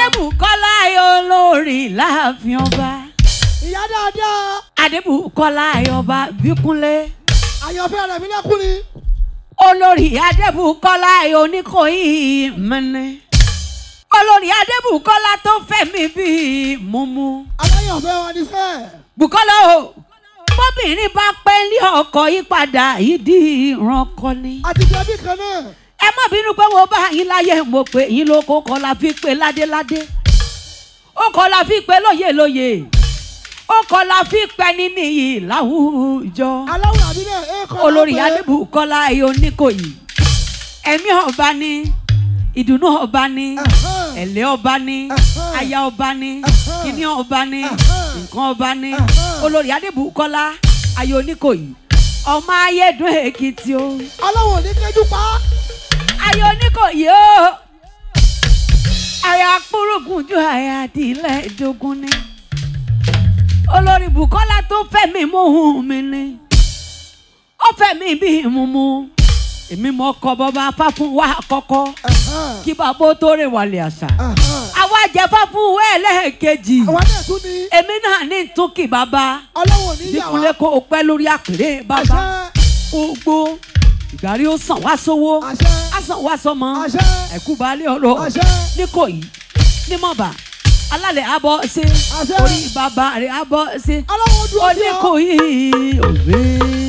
adébùkọ́lá olórí láàfin ọba ìyá dáadáa adébùkọ́lá ọba bíkúnlé àyànfẹ́ rẹ̀ mi lẹ́kùn ni. olórí adébùkọ́lá oníkòyí mẹ́nẹ́ olórí adébùkọ́lá tó fẹ̀mí bíi mumu aláyànfẹ́ wa ni fẹ́. bùkọ́lá o bóbìnrin bá pẹ́ lé ọkọ yí padà yìí di ìrankọ ni àti jẹ̀bi kan náà. ẹ má bínú pé mo bá yín láyé mo pé yín ló kó kọ́ la fi pé ládéládé ó kọ́ la fi pé lóye lóye ó kọ́ la fi pẹ́ ní níyì láwùjọ aláwọ̀ àbí náà ẹ kọ́ olórí adébùkọ́lá ayé oníkòyí ẹ̀mí ọba ní ìdùnnú ọba ní ẹ̀lẹ́ ọba ní aya ọba ní kíní ọba ní nǹkan ọba ní olórí adébùkọ́lá ayé oníkòyí ọmọ ayédùn èkìtì o aláwọ̀ ní kẹjú pa. ayé oníkòyí o àyà kúrúgùn ju àyà àdìlẹ̀ ìdógún ni olórí bukola tó fẹ́ mi mú hun mi ni ó fẹ́ mi bí mumu èmi mọ ọkọ bọba fáfún wa kọ́kọ́ kí bàbá ó tó rè wàlẹ̀ àṣà àwa jẹ fáfún wa ẹlẹ́ẹ̀kejì àwa náà tún ní èmi náà ní túnkì bàbá aláwọ̀ ní ìyàwó. ìdíkùnlé kó o pẹ́ lórí àpèrè bàbá àṣẹ gbogbo ìgbàrí ó sàn wá sówó àṣẹ á sàn wá sọmọ àṣẹ ẹ̀kú balẹ̀ ọ̀rọ̀ àṣẹ níkòyí nímọ̀bà alálẹ̀ abọ́ ṣe Àṣẹ. orí bàbá rẹ̀ abọ́ ṣe aláwọ̀ dúró sí ọ. oníkòyí òwe.